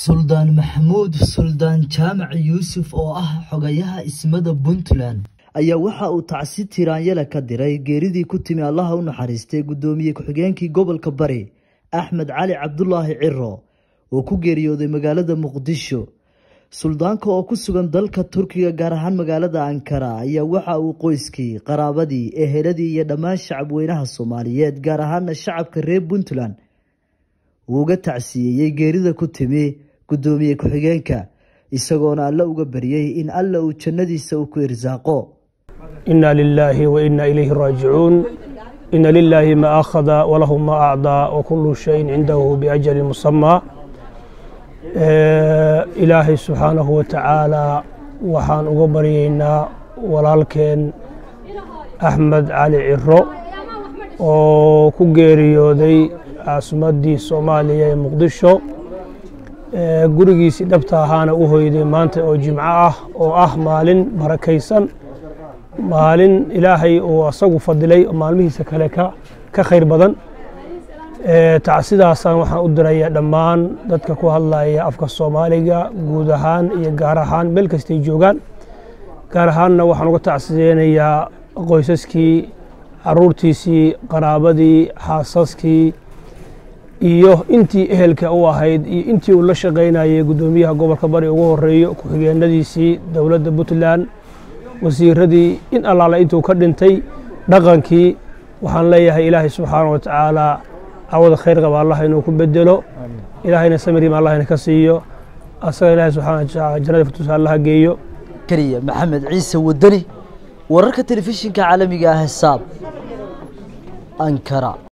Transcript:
suldaan maxamuud suldaan jaamac yuusuf oo ah xogayaha ismada puntland ayaa waxa uu tacsi tiraanyale ka diray geeridii ku timi allaha u naxariistay guddoomiye ku-xigeenkii gobolka bari axmed cali cabdulaahi ciro oo ku geeriyooday magaalada muqdisho suldaanka oo ku sugan dalka turkiga gaar ahaan magaalada ankara ayaa waxa uu qoyskii qaraabadii eheladii iyo dhammaan shacabweynaha soomaaliyeed gaar ahaana shacabka reer puntland uu uga tacsiyeeyey geerida ku timi guddoomiye ku-xigeenka isagoona alle uga baryey in alla uu jannadiisa uu ku irsaaqo ina lilaahi wa ina ilayhi raajicuun ina lilaahi ma akhada walahu ma acdaa wakulu shayin cindahu biajali musamaa ilaahay subxaanahu wa tacaalaa waxaan uga baryeynaa walaalkeen axmed cali ciro oo ku geeriyooday caasimaddii soomaaliya ee muqdisho gurigiisii dhabta ahaana u hoyday maanta oo jimco ah oo ah maalin barakaysan maalin ilaahay uu asagu fadilay oo maalmihiisa kale ka khayr badan tacsidaasaan waxaan u diraya dhammaan dadka ku hadlaya afka soomaaliga guud ahaan iyo gaar ahaan meel kastay joogaan gaar ahaanna waxaan uga tacsideynayaa qoysaskii caruurtiisii qaraabadii xaasaskii iyo intii ehelka u ahayd iyo intii uu la shaqaynayay guddoomiyaha gobolka bari ugu horeeyo ku-xigeenadiisii dowladda puntland wasiiradii in allaale intuu ka dhintay dhaqankii waxaan leeyahay ilaahay subxaana wa tacaala cawada khayr qaba allah inuu ku bedelo ilaahayna samiriim allah ina ka siiyo asaga ilahay subxana wa tacaala jannada firtuusa allaha geeyo kariya maxamed ciise wadani wararka telefishinka caalamiga ah hesaab ankara